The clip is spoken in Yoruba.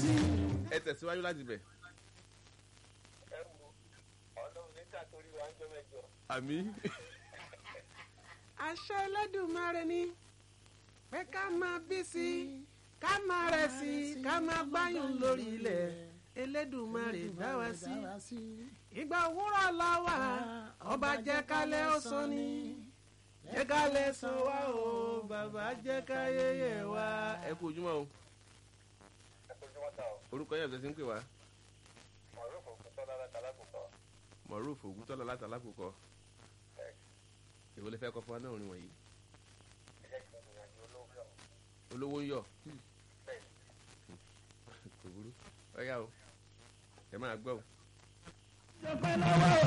sí. ẹ tẹ̀síwájú láti bẹ̀. ẹ wo ọlọ́run níta torí wa ń jọ mẹ́jọ. àmì àṣẹ Ẹlẹ́dùmarè ni pé ká máa bí sí i ká máa rẹ̀ sí i ká máa gbáyùn lórí ilẹ̀ Ẹlẹ́dùmarè dá wa sí ìgbà òwúrọ̀ la wà ọba jẹ́ kálẹ̀ ó sọ ni jẹ́ kálẹ̀ sọ wá o bàbá jẹ́ káyẹyẹ wá. ẹ kú ojúmọ́ o ẹ kojú wọn ta o orúkọ yẹn ọ̀sẹ̀ ń pè wá mọ̀rọ̀ kò kú tọ́lá láta lákòókò. Moruf Ògúntọ́lá láti alákòókò èwo lè fẹ́ kọ́ fún wa náà orin wọ̀nyí ẹ jẹ́ kí n gbìyànjú olówó lọ. olówó ń yọ̀ bẹ́ẹ̀ kò burú ọ̀yá o ẹ máa gbọ́ o. Dúpẹ́ lọ́wọ́